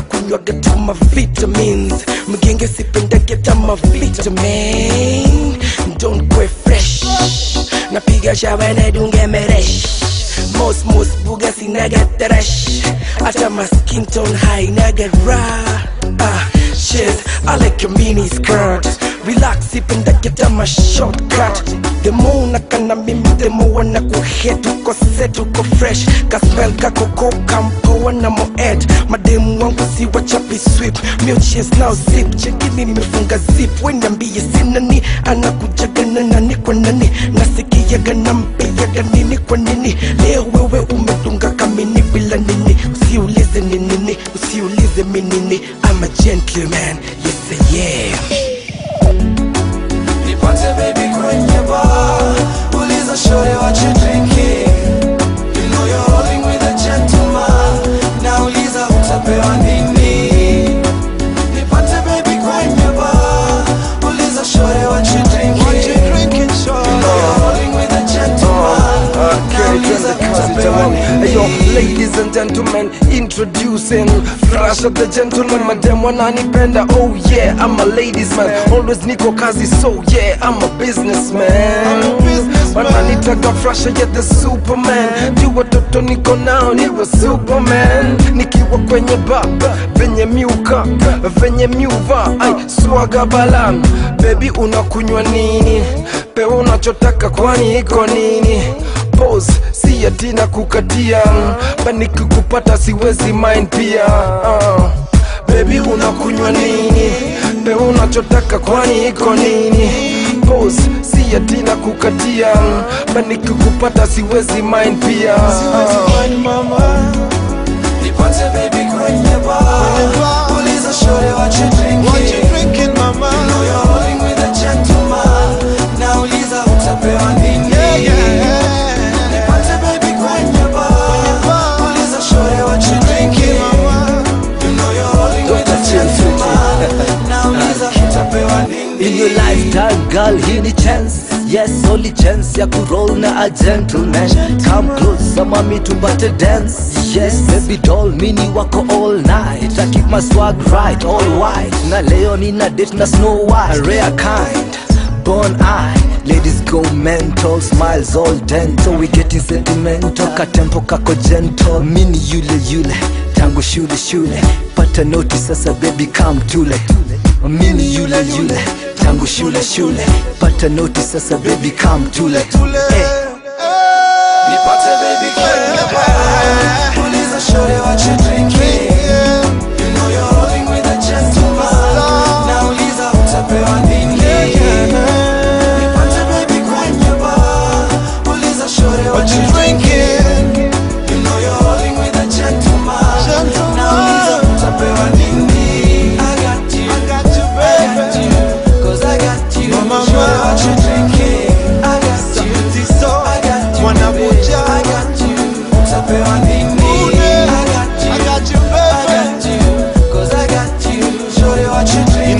nakunywaga tu mavitamins mgenge sipendage ta mavitamin don't kwe fresh napiga shawa nedunge meresh mos mos buga sinaga teresh hata maskin tone high naga raw ah, shit I like your mini skirt relax ipendage ta ma shortcut the more nakana mimi the more na kuhet uko set uko fresh kaspel kakoko kampoa na moed mademu wangu si wachapi sweep milches now zip chekini nimefunga zip weniambie sinani anakujagana nani kwa nani nasikiaga nampiaga nini kwa nini leo wewe umedunga kamini bila nini usiulize ni nini usiulize mi nini I'm a gentleman yes I am Nipate baby kwenye bar Uliza shorty what you drinking You know you're rolling with a gentleman Nauliza utapewa nini Nipate baby kwenye bar Uliza shorty what you drinking What you drinking, You shorty? know you're rolling with a gentleman Nauliza utapewa Hey, yo, nini ladies and gentlemen, introducing Flash of the gentleman, madam wananipenda Oh yeah, I'm a ladies man Always niko kazi, so yeah, I'm a businessman I'm a businessman. Wananitaka Flasha, yeah, the superman Juu watoto niko nao, niwe superman Nikiwa kwenye bar, venye miuka, venye miuva Ay, swaga balan, baby unakunywa nini? Pewa unachotaka kwani iko nini? pose si ati na kukatia baniki kupata siwezi mind pia uh. bebi unakunywa nini pe unachotaka kwani iko nini pose si ati na kukatia baniki kupata siwezi mind pia uh. Wine mama, Nipate baby kwenye bar Uliza shorty what you drinking what you drinking, mama? You know you're rolling with a gentleman Nauliza utapewa nini Yeah, yeah. Nipate baby kwenye bar Uliza shorty what you drinking Mama, You know you're rolling with a gentleman Nauliza utapewa nini In your lifetime girl, hii ni chance Yes, only chance ya kuroll na a gentleman Come close, mami tupate dance Yes, baby doll, mini wako all night I keep my swag right, all white Na leo nina date na Snow White A rare kind, born eye Ladies go mental, smiles all dental We getting sentimental, katempo kako gentle Mini yule yule, tangu shule shule Pata noti sasa baby come tule Mini yule yule, tangu shule shule Pata noti sasa baby come tule tule. Eh. Nipate baby kwenye bar Uliza shorty what you drinking Yeah. You know you're rolling with a gentleman Nauliza utapewa nini Nipate baby kwenye bar Uliza shorty what you drinking You know you're rolling with a gentleman Gentleman. Nauliza utapewa nini I got you I got you, I got baby. you Cause I got you Mama, Shorty what you drinking I got you Sauti Sol, I got you Mwanabuja. I got you Utapewa nini Ude. I got you I got you, I baby. got you, cause I got you. Shorty, what you You drinking?